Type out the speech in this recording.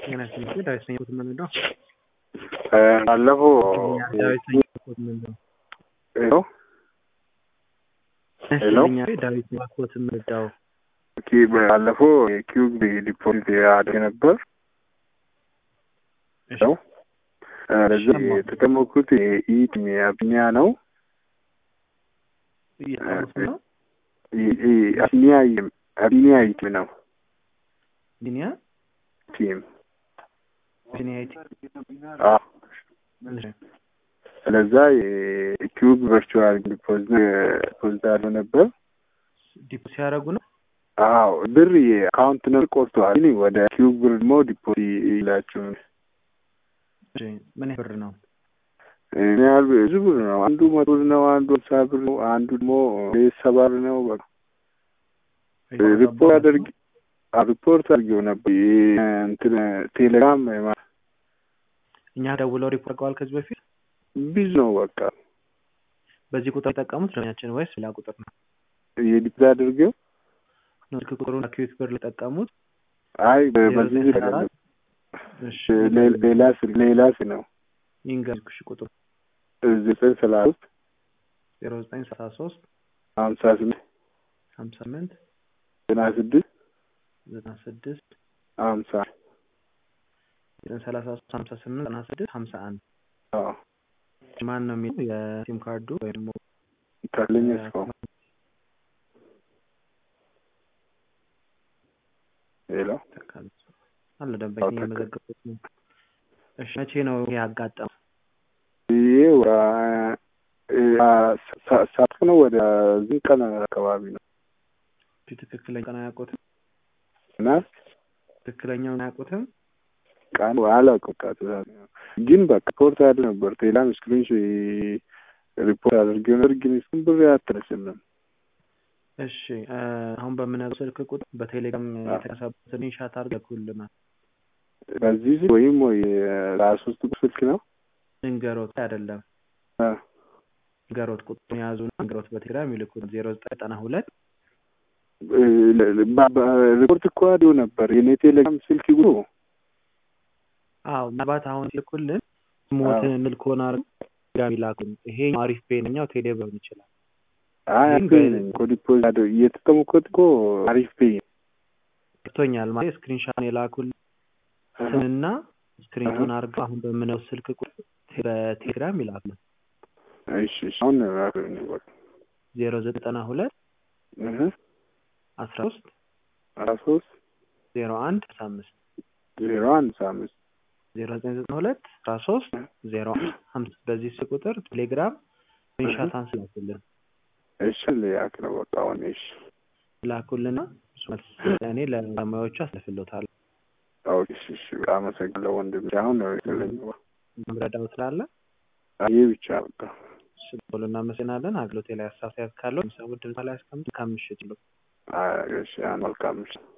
ጤና ይስጥልኝ ዳዊት ነኝ የምንለው ባለፈው ዳዊት ነኝ የምንለው ሄሎ ሄሎ ዳዊት ነኝ ኮት የምንለው ኦኬ ባለፈው የኪዩብ ዲፖዚት አድርጌ ነበር ነው ለዚህ የተጠመኩት የኢት አብኒያ ነው እየጠሩት ነው አብኒያ አብኒያ ኢት ነው ዲኒያ ቲም ዲኒያ ቲ ስለዛ የኪዩብ ቨርቹዋል ዲፖዚት አድርጎ ነበር ዲፖ ሲያደርጉ ነው አዎ ብር የአካውንት ነው ቆርጠዋል ግን ወደ ኪዩብ ብር ደግሞ ዲፖዚት ይላችሁ ምን ብር ነው ምን ያህል ብዙ ብር ነው አንዱ መቶ ብር ነው አንዱ ሃምሳ ብር ነው አንዱ ደግሞ ሰባ ብር ነው በቃ ሪፖርት አድርግ ሪፖርት አድርጌው ነበር እንትን ቴሌግራም እኛ ደውለው ሪፖርት አድርገዋል ከዚህ በፊት ብዙ ነው በቃ በዚህ ቁጥር የጠቀሙት ደንበኛችን ወይስ ሌላ ቁጥር ነው የዲፕ አድርጌው ስልክ ቁጥሩን አኪዩት ብር ለጠቀሙት አይ በዚህ ሌላ ስልክ ሌላ ስልክ ነው ይንገርኩሽ ቁጥሩ ዘጠኝ ሰላሳ ሶስት ዜሮ ዘጠኝ ሰላሳ ሶስት ሀምሳ ስምንት ሀምሳ ስምንት ዘጠና ስድስት ዘጠና ስድስት ሀምሳ ዘጠኝ ሰላሳ ሶስት ሀምሳ ስምንት ዘጠና ስድስት ሀምሳ አንድ ማን ነው የሚለው የሲም ካርዱ ወይ ደግሞ ታለኝ ሰው ሄሎ አለ ደንበኛ እየመዘገቡት ነው። እሺ መቼ ነው ያጋጠመው? ይሄ ሳት ነው ወደ ዝን ቀን አካባቢ ነው ትክክለኛ ቀን አያውቁትም እና ትክክለኛውን አያውቁትም ቀን አላውቅም። በቃ ግን በቃ ሪፖርት ያለ ነበር ቴላም ስክሪን ሪፖርት አድርጌ ነበር ግን እሱም ብር አትረስልም። እሺ አሁን በምነግርህ ስልክ ቁጥር በቴሌግራም የተነሳበትን ሻት አድርገውልናል። በዚህ ስልክ ወይም ወይ ራሱ ውስጥ ስልክ ነው እንገሮት አይደለም እንገሮት ቁጥር የያዙ እንገሮት በቴሌግራም ይልኩ ዜሮ ዘጠኝ ዘጠና ሁለት ሪፖርት እኮ አዲው ነበር የኔ ቴሌግራም ስልክ ጉ አዎ ምናልባት አሁን ሲልኩልን ሞትን ምልኮን አድርገው ይላኩን። ይሄ አሪፍ ፔንኛው ቴሌ ሊሆን ይችላል። አይ እኮ ዲፖዚት እየተጠቀምኩት እኮ አሪፍ ፔ ገብቶኛል። ማለት ስክሪንሻት የላኩልን ስምና ስክሪንቶን አድርገው አሁን በምነው ስልክ ቁጥር በቴሌግራም ይላኩልን። እሺ አሁን ዜሮ ዘጠና ሁለት አስራ ሶስት አስራ ሶስት ዜሮ አንድ አስራ አምስት ዜሮ አንድ አስራ አምስት ዜሮ ዘጠኝ ዘጠና ሁለት አስራ ሶስት ዜሮ አምስት በዚህ ስልክ ቁጥር ቴሌግራም ስክሪንሻት አንስላኩልን። እሺ ሊያክ ነው በቃ አሁን እሺ ላኩልና እኔ ለባለሙያዎቹ አስለፍልዎታለሁ። እሺ እሺ አመሰግናለሁ ወንድም። አሁን ነው የለኝ መምረዳው ስላለ ይህ ብቻ በቃ እሺ ብሎ እናመሰግናለን። አገልግሎቴ ላይ አሳሳያት ካለው ሰው ድምፅ ላይ አስቀምጥ። መልካም ምሽት ይሉ። እሺ መልካም ምሽት